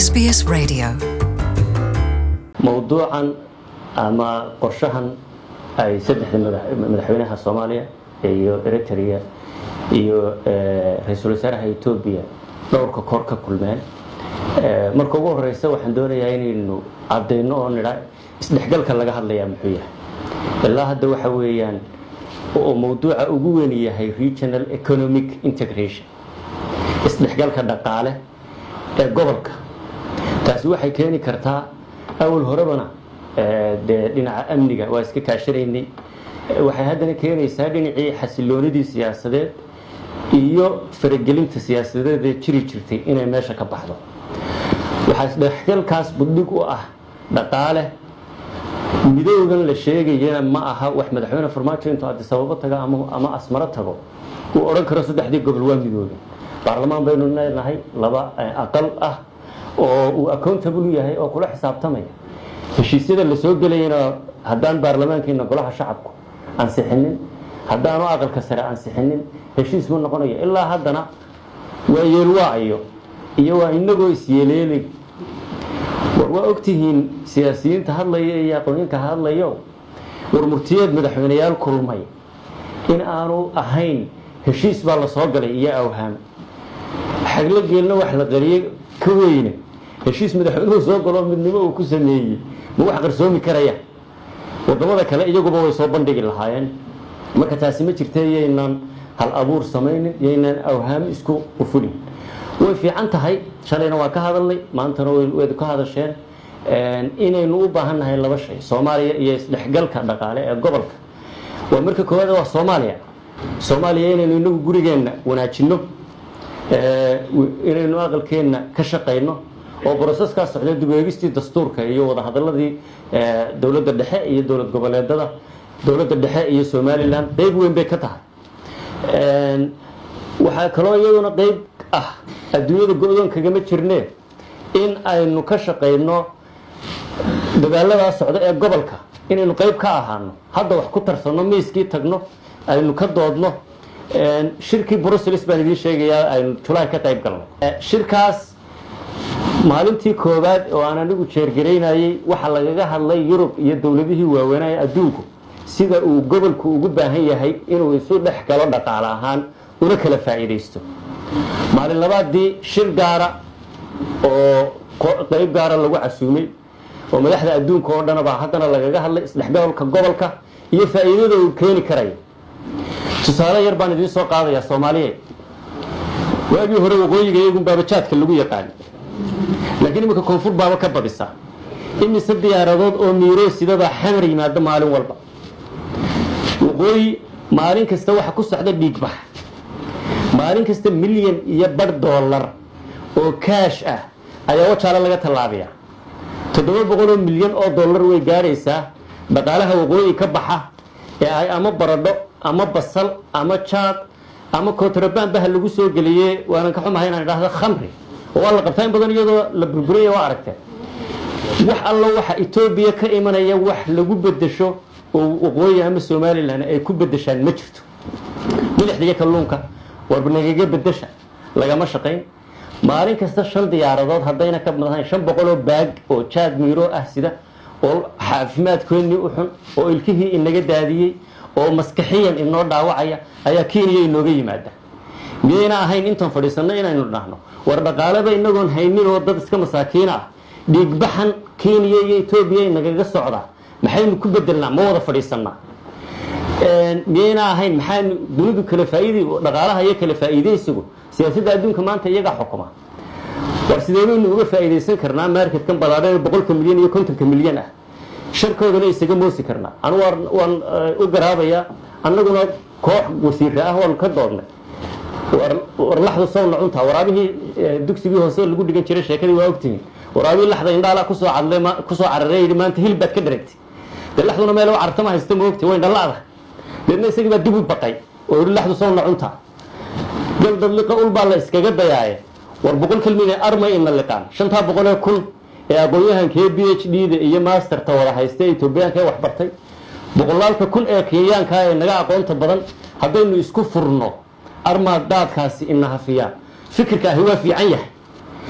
SBS Radio. mowduucan ama qorshahan ay saddexda madax- madaxweynaha soomaaliya iyo eritrea iyo eh, ra-iisul wasaaraha etoobiya dhowrka kor ka kulmeen Eh, marka ugu horeysa waxaan doonayaa inaynu cadayno oo nidha isdhexgalka laga hadlayaa muxuu yahay ilaa hadda waxa weeyaan oo mowduuca ugu weyn yahay regional economic integration isdhexgalka dhaqaale ee gobolka taasi waxay keeni kartaa awal horebana eh, dee dhinaca amniga waa iska kaashanaynay Eh, waxay haddana keenaysaa dhinacii xasiloonidii siyaasadeed iyo faragelinta siyaasadeed ee jiri jirtay inay meesha ka baxdo waxaa isdhexgalkaas budhig u ah dhaqaale midoogan la sheegayana ma aha wax madaxweyne farmaajo intuu adisababo tago ama, ama asmaro tago uu odhan karo saddexdii gobol waa midooben baarlamaan baynu leenahay laba eh, aqal ah oo uu accountable u yahay oo kula xisaabtamaya heshiisyada la soo gelayana haddaan baarlamaankeena golaha shacabku ansixinin haddaanu aqalka sare ansixinin heshiis ma noqonayo ilaa haddana waa yeelwaayo iyo waa inagoo isyeeleelay war waa ogtihiin siyaasiyiinta hadlaya iyo aqoonyinka hadlayo war murtiyeed madaxweyneyaal kulmay in aanu ahayn heshiis baa la soo galay iyo awhaam xaglo geelna wax la qariyey ka weyne heshiis madaxweynuhu soo galoo midnimo uu ku sameeyey ma wax qarsoomi karaya wadamada kale iyaguba way soo bandhigi lahaayeen marka taasi ma jirta yaynan hal abuur samaynin yaynan awhaam isku ufulin way fiican tahay shalayna waa ka hadalnay maantana way- wayd ka hadasheen een, inaynu u baahan nahay laba shay soomaaliya iyo isdhexgalka dhaqaale ee gobolka waa marka koowaad waa soomaaliya soomaaliya inaynu inagu gurigeenna wanaajinno ee, w- inaynu aqalkeenna ka shaqayno oo broseskaas socda dib u eegistii dastuurka iyo wadahadaladii ee, dowladda dhexe iyo dowlad goboleedada dowladda dhexe iyo somalilan qeyb weyn bay ka tahay Een, waxaa kaloo iyaduna qeyb ah adduunyada go-doon kagama jirne in aynu ka shaqayno dadaaladaa socda ee gobolka inaynu qeyb ka ahaano hadda wax ku tarsanno miiskii tagno aynu ka doodno Een, shirkii brussels baan idiin sheegayaa aynu julaay ka qayb galno Eh, shirkaas maalintii koowaad oo aan anigu jeergaraynayey waxaa lagaga hadlay yurub iyo dowladihii waaweynaya adduunku sida uu gobolku ugu baahan yahay inuu isu dhex galo dhaqaale ahaan una kala faa'iidaysto maalin labaadii shir gaara oo ko- qeyb gaara lagu casuumay oo madaxda adduunka oo dhanaba haddana lagaga hadlay isdhexgalka gobolka iyo faa'iidada uu keeni karayo tusaale yar baan idiin soo qaadayaa soomaaliyeed waagii hore waqooyiga iyagun baabajaadka lagu yaqaan laakiin iminka koonfur baaba ka badisa imise diyaaradood oo miiroo sidada xamar yimaado maalin walba waqooyi maalin kasta waxa ku socda dhiigbax maalin kasta milyan iyo bar dollar oo kaash ah ayaa wajaale laga tallaabiya toddoba boqoloo milyan oo dollar way gaaraysaa dhaqaalaha waqooyi ka baxa ee ay ama baradho ama basal ama jaad ama kontrabaan baha lagu soo geliyey waanan ka xumahay inaan idhaahdo khamri oo waa la qabtaa in badan iyadoo la burburaya waa aragteen wax allo waxa etoobiya ka imanaya wax lagu bedesho oo waqooyi ama somalilan ay ku bedeshaan ma jirto milixda iyo kalluunka warba nagaga bedesha lagama shaqayn maalin kasta shan diyaaradood haddayna ka badnayn shan boqoloo baag oo jaad miiro ah sida oo caafimaadkoodii u xun oo ilkihii inaga daadiyey oo maskaxiyan inoo dhaawacaya ayaa kenya inooga yimaada miyayna ahayn intaan fadhiisanno inaynu dhahno war dhaqaaleba inagoon haynin oo dad iska masaakiina ah dhiigbaxan kenya iyo etoobiya inagaga socdaa maxaynu ku bedelnaa ma wada fadhiisannaa Een, miyayna ahayn maxaanu dunidu kala faa'iidi dhaqaalaha iyo kala faa'iidaysigu siyaasadda adduunka maanta iyagaa xukuma war sidee baynu uga faa'iidaysan karnaa marketkan balaadhan ee boqolka milyan iyo kontonka milyan ah sharkoodana isaga moosi karnaa anu waan waan eh, u garaabayaa annaguna koox wasiira ah waanu ka doodnay war war laxdu sawna cuntaa waraabihii eh, dugsigii hoose lagu dhigan jiray sheekadii waa ogtihiin waraabihii laxda indhaala kusoo cadlay ma- kusoo cararay yidhi maanta hilib baad ka dharagtay dee laxduna meel cartama haysta ma ogti way dhalaada deedna isagii baa dib u baqay oo yidhi laxdu sawna cuntaa galdad liqa ul baa la iskaga dayaaye war boqol kelmid armay ina liqaan shantaa boqolee kun ee aqoon-yahankee b h d da iyo masterta wada haysta ee etoobiyaanka ee waxbartay boqolaalka kun ee kenyaanka ee naga aqoonta badan haddaynu isku furno armaad daadkaasi ina hafiyaan fikirka ahi waa fiican yahay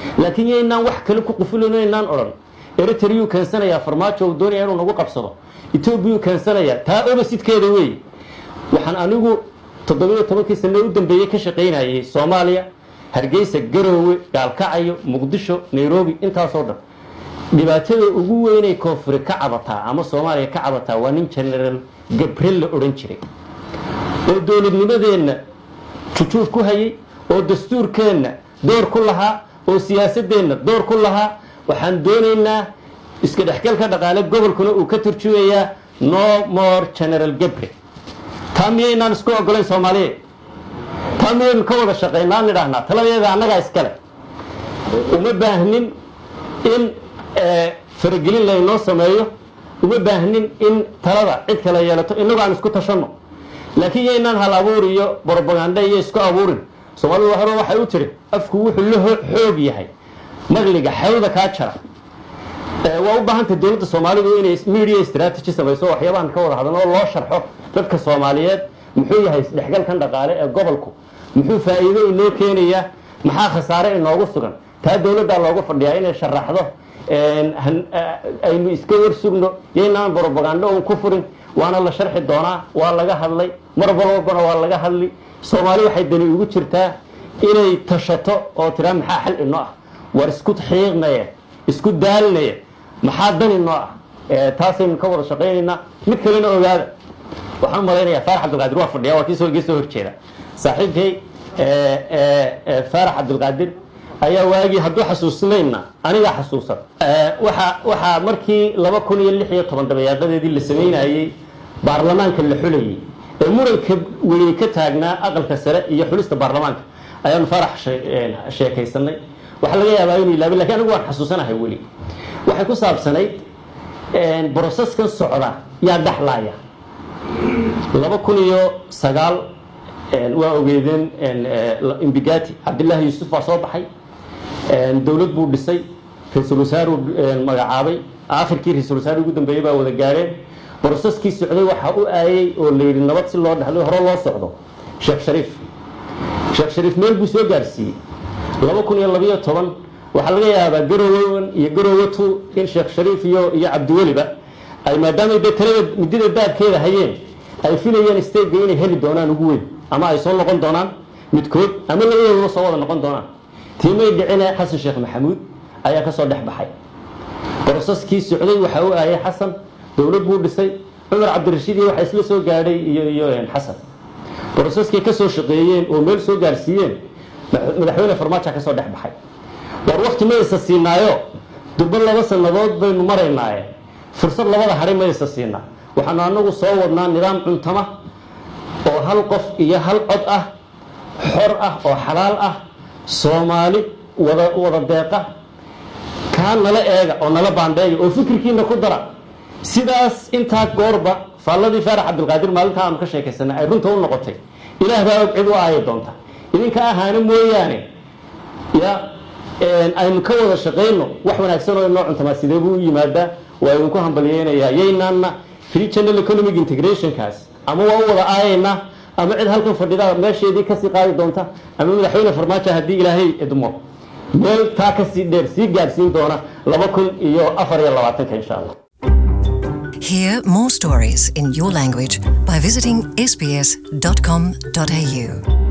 laakiin yaynaan wax kale ku qufulino inaan odhan eritreyuu keensanayaa farmaajo uu doonaya inuu nagu qabsado etoobiyuu keensanayaa taa obasidkeeda weeye waxaan anigu toddobiyo tobankii sano u dambeeyey ka shaqaynayay soomaaliya hargeysa garoowe gaalkacayo muqdisho nairobi intaasoo dhan dhibaatada ugu weynay koonfuri ka cabataa ama soomaaliya ka cabataa waa nin genaraal gabriel la odhan jiray oo dowladnimadeenna jujuuf ku hayay oo dastuurkeenna door ku lahaa oo siyaasadeenna door ku lahaa waxaan doonaynaa iska dhexgalka dhaqaale gobolkuna uu ka turjumayaa no more general gabriel taa miyaynaan isku ogolayn soomaaliyeed taa miyaynu ka wada shaqaynaan nidhaahnaa taladeeda annagaa iskale uma baahnin in faragelin laynoo sameeyo uma baahnin in talada cid kale yeelato innagu aan isku tashanno laakiin yaynaan hal abuur iyo brobaganda iyo isku abuurin soomaalida hore waxay u tiri afku wuxuu la xoog yahay maqliga xewda kaa jara waa u baahantay dowladda soomaalidu inay media strategy samayso waxyaabahan ka wada hadlan oo loo sharxo dadka soomaaliyeed muxuu yahay isdhexgalkan dhaqaale ee gobolku muxuu faa'iido inoo keenayaa maxaa khasaare inoogu sugan taa dowladdaa loogu fadhiyaa inay sharaxdo aynu iska warsugno yaynaan brobagando un ku furin waana la sharxi doonaa waa laga hadlay mar walbana waa laga hadli soomaali waxay dani ugu jirtaa inay tashato oo tiraa maxaa xal inoo ah war isku xiiqnaya isku daalinaya maxaa dan inoo ah taasaynu ka wada shaqaynaynaa mid kalena ogaada waxaan u malaynayaa faarax cabdilqaadir waa fadhiya waa kiisoo iga soo horjeeda saaxiibkay faarax cabdilqaadir ayaa waagii hadduu xasuusnayna anigaa xasuusan waxa waxaa markii laba kun iyo lix iyo toban dabayaaqadeedii la samaynayey baarlamaanka la xulayay ee muranka weyne ka taagnaa aqalka sare iyo xulista baarlamaanka ayaanu faarax sheekaysanay waxaa laga yaabaa inuu ilaabay lakin anigu waan xasuusanahay weli waxay ku saabsanayd broseskan socda yaa dhexlaaya laba kun iyo sagaal waa ogeedeen imbigati cabdillaahi yuusuf baa soo baxay dowlad buu dhisay ra-iisul wasaaruu magacaabay aakhirkii ra-isul wasaar ugu dambeeyey baa wada gaadheen broseskii socday waxaa u aayay oo la yidhi nabad si loo dhexlo hore loo socdo sheekh shariif sheekh shariif meel buu soo gaarsiiyey laba kun iyo labayo toban waxaa laga yaabaa garowan iyo garowe two in sheekh shariif iyo iyo cabdiweliba ay maadaamay dee talada muddada daabkeeda hayeen ay filayeen stega inay heli doonaan ugu weyn ama ay soo noqon doonaan midkood ama labadoodaba soo wada noqon doonaan tiimay dhicine xasan sheekh maxamuud ayaa kasoo dhex baxay broseskii socday waxaa u aayay xasan dowlad buu dhisay cumar cabdirashiid iyo waxa isla soo gaadhay iyo iyo xasan broseskay kasoo shaqeeyeen oo meel soo gaarsiiyeen madaxweyne farmaajo kasoo dhex baxay war wakti ma isa siinaayo durbo laba sannadood baynu maraynaaye fursad labada hadhay ma isa siinaa waxaanu anagu soo wadnaa nidaam cuntama oo hal qof iyo hal cod ah xor ah oo xalaal ah soomaali wada wada deeqa kaa nala eega oo nala baandheeya oo fikirkiina ku dara sidaas intaa goorba faalladii faarax cabdilqaadir maalintaa aanu ka sheekaysanay ay runta u noqotay ilaah baa og cid u aayi doonta idinka ahaana mooyaane ya aynu ka wada shaqayno wax wanaagsan oo inoo cuntamaa sidee buu u yimaadaa waa idinku hambalyeynayaa yaynaanna regional economic integrationkaas ama waa u wada aayaynaa ama cid halkan fadhida meesheedii kasii qaadi doonta ama madaxweyne farmaajo haddii ilaahay idmo meel taa kasii dheer sii gaadhsiin doona laba kun iyo afar iyo labaatanka insha allah Hear more stories in your language by visiting sbs.com.au.